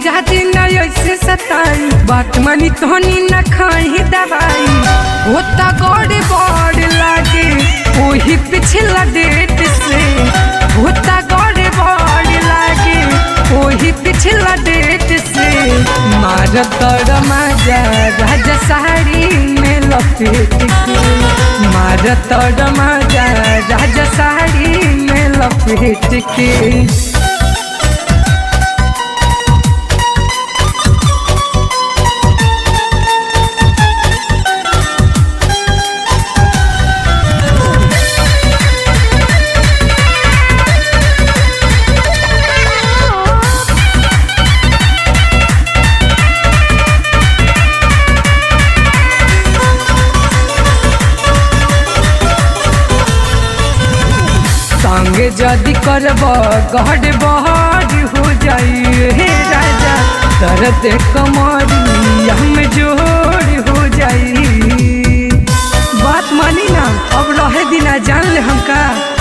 राजा जी न ऐसे सताई बात मानी तोनी न खाई दवाई होता गौड़ बड़ लागे वही पिछला डेट से होता गौड़ बड़ लागे वही पिछला डेट से मार तर मजा राजा साड़ी में लपेट के मार तर मजा राजा साड़ी में लपेट के संगे जदि करब गढ़ बहर हो जाई हे राजा दर्द कमरिया में जोड़ हो जाई बात मानी ना अब रहे दिना जान ले हमका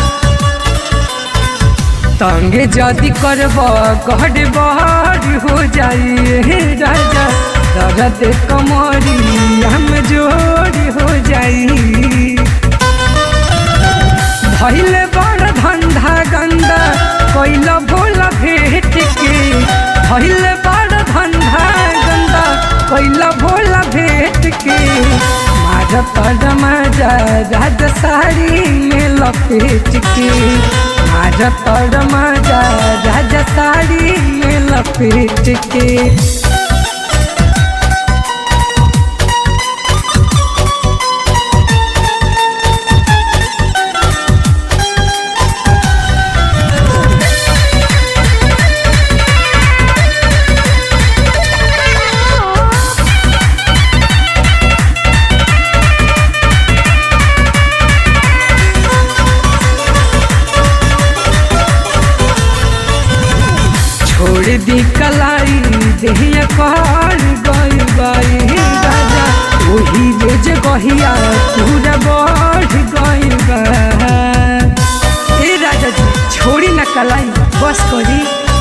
संगे जदि करब गढ़ बहर हो जाई हे राजा दर्द कमरिया में जोड़ हो जाई भैले बड़ धंधा गंदा कैल भोल भेट के भैले बड़ धंधा गंदा कैल भोल भेट के मार पर मजा राज साड़ी में लपेट के मार पर मजा राज साड़ी में लपेट के छोड़ दी कलाई देहिया कर गई बाई राजा वही जे जगहिया पूरा बढ़ गई बा ए राजा जी छोड़ी न कलाई बस करी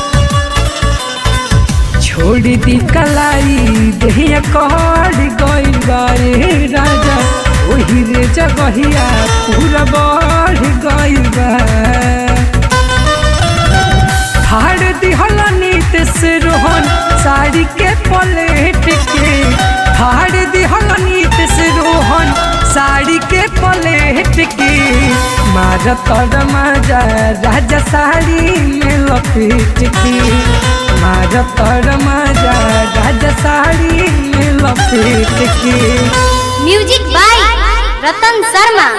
छोड़ दी कलाई देहिया कर गई बाई राजा वही रे जगहिया पूरा बढ़ गई बा हार दिहल नीत से रोहन साड़ी के पलेट के हार दिहल नीत से रोहन साड़ी के पलेट के मार तर मजा राजा साड़ी में लपेट के मार तर मजा राजा साड़ी में लपेट के म्यूजिक बाय रतन शर्मा